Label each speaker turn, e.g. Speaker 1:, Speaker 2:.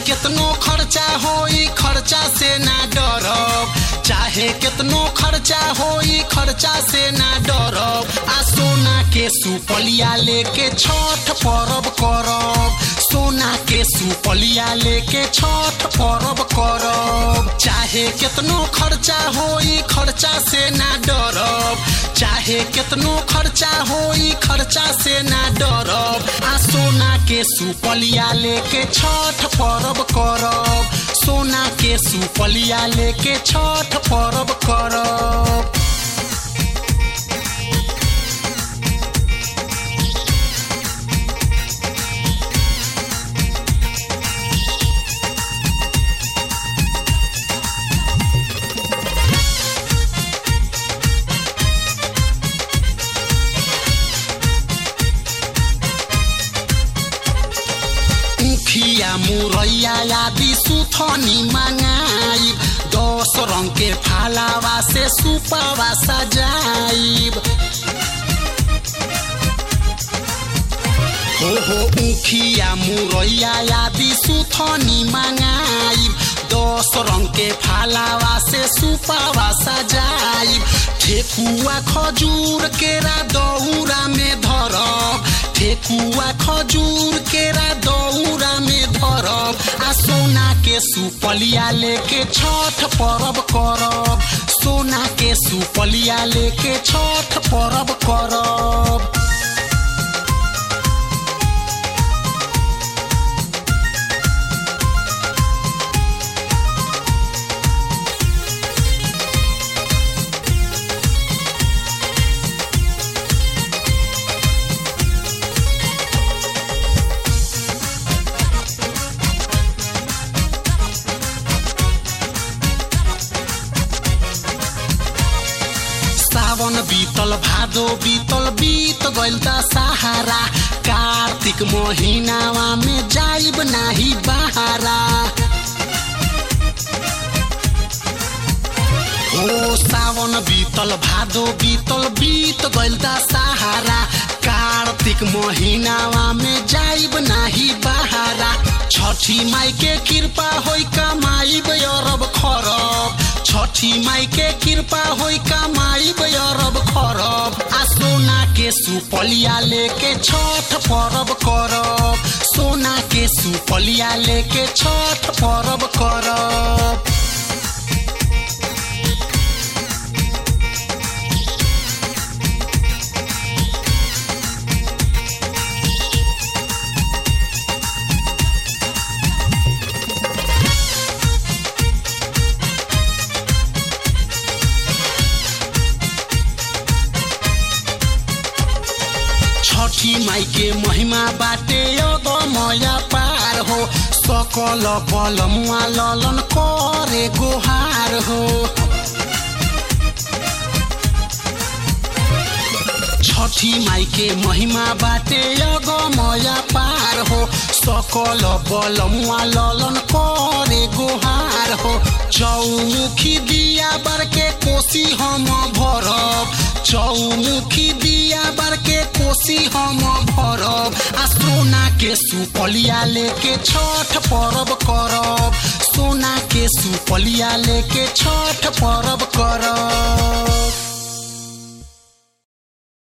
Speaker 1: कितनो खर्चा होई खर्चा से ना डरब चाहे कितनो खर्चा होई खर्चा से ना डरब आ सोना के सुपलिया लेके छठ परब करब सोना के सुपलिया लेके छठ परब करब चाहे कितनो खर्चा होई खर्चा से ना डरब चाहे कितनो खर्चा होई खर्चा से ना डरब आ सोना के सुपलिया लेके छठ परब करब सोना के सुपलिया लेके छठ परब करब मुखिया मुरैया आदि सुथनी मंगाइब दस रंग के फालावा से सुपावा सजाइब हो हो मुखिया मुरैया आदि सुथनी मंगाइब दस रंग के फालावा से सुपावा सजाइब ठेकुआ खजूर केरा दौरा में धरब ठेकुआ खजूर केरा दौरा में धरब आ सोना के सुपलिया लेके छठ परब करब सोना के सुपलिया लेके छठ परब करब सावन बीतल भादो बीतल बीत गइल त सहारा कार्तिक महिनावा में जाइब नाही बहारा हो सावन बीतल भादो बीतल बीत गइल त सहारा कार्तिक महिनावा में जाइब नाही बहारा छठी माई के कृपा होई कमाइब अरब खरब छठी माई के कृपा होई कमाइब अरब खरब आ सोना के सुपलिया लेके छठ परब करब सोना के सुपलिया लेके छठ परब करब छठी माई के महिमा बाटे मया पार हो सकल बलमुआ ललन करे गोहार हो छठी माई के महिमा बाटे मया पार हो सकल बलमुआ ललन करे गोहार हो चौमुखी दिया बर के कोसी हम भरब चौमुखी दिया बर के कोसी हम भरब आ सोना के सुपलिया लेके छठ परब करब सोना के सुपलिया लेके छठ परब करब